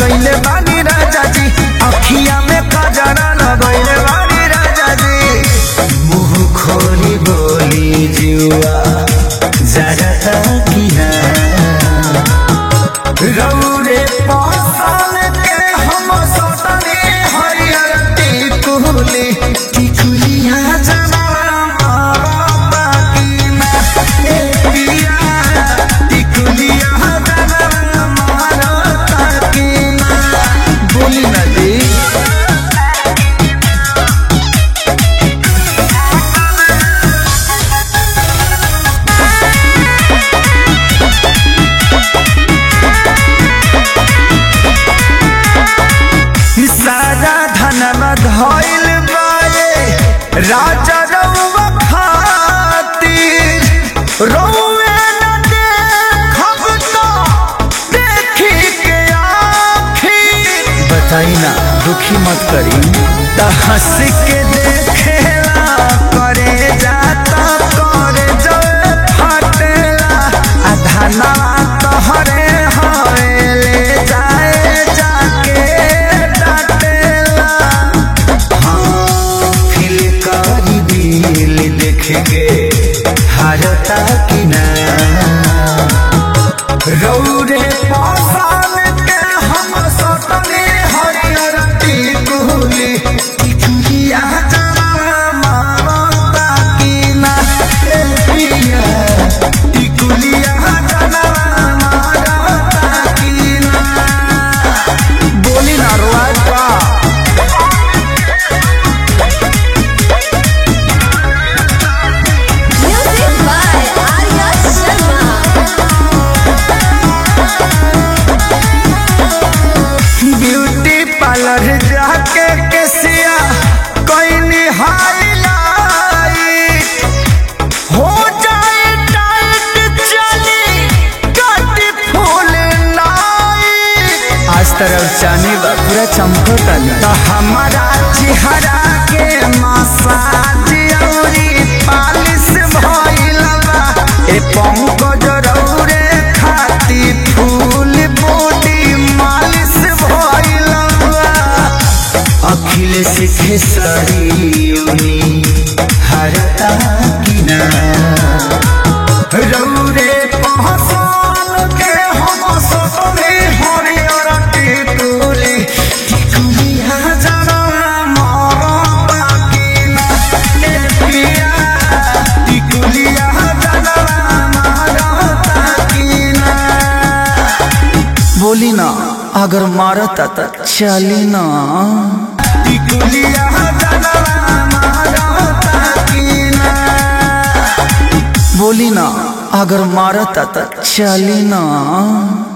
सजैले बानी राजा जी अखिया में कजरा लगैले बानी राजा जी मुंह खोली बोली जुआ जरा किना रौरे पासान के हम सतने हरियर टिकुली टिकुलिया जरा मारा बाकी ना ए पिया टिकुलिया जरा मारा बाकी ना बोली ना जी सारा धनवा धइल बाए राजा रउवा खातिर रउवे न देखब तो देखी के आखिर बताई ना दुखी मत करी त हंस के देखेला करे जाता करे जल फटेला आ धनवा तोहरे हवेले जाए जाके डाटेला फिल करी दिल देख के हारता कि ना रौरे पासान के हम सतने हरियर टिकुली टिकुलिया जरा मारता कि ना ए पिया टिकुलिया जरा मारता कि ना बोली ना रोज बा Music by Arya Sharma. Beauty parlour जाके केसिया कोई हाईलाइट हो जाए टाइट चली कटी फूल नाइट आज तरफ जाने बा पूरा चमकता तो हमारा चेहरा के मसाज औरी पालिश भइल बा ए पंकज रौरे खाती फूल बॉडी मालिश भइल बा अखिलेश खेसरियोनी हरता किना रौरे पहचान के हम सतने हरियर टिकुली टिकुलिया जरा मारता किना ए पिया टिकुलिया जरा मारता किना बोली ना अगर मारता त चली ना टिकुलिया जरा मारता किना बोली ना अगर मारता त चली ना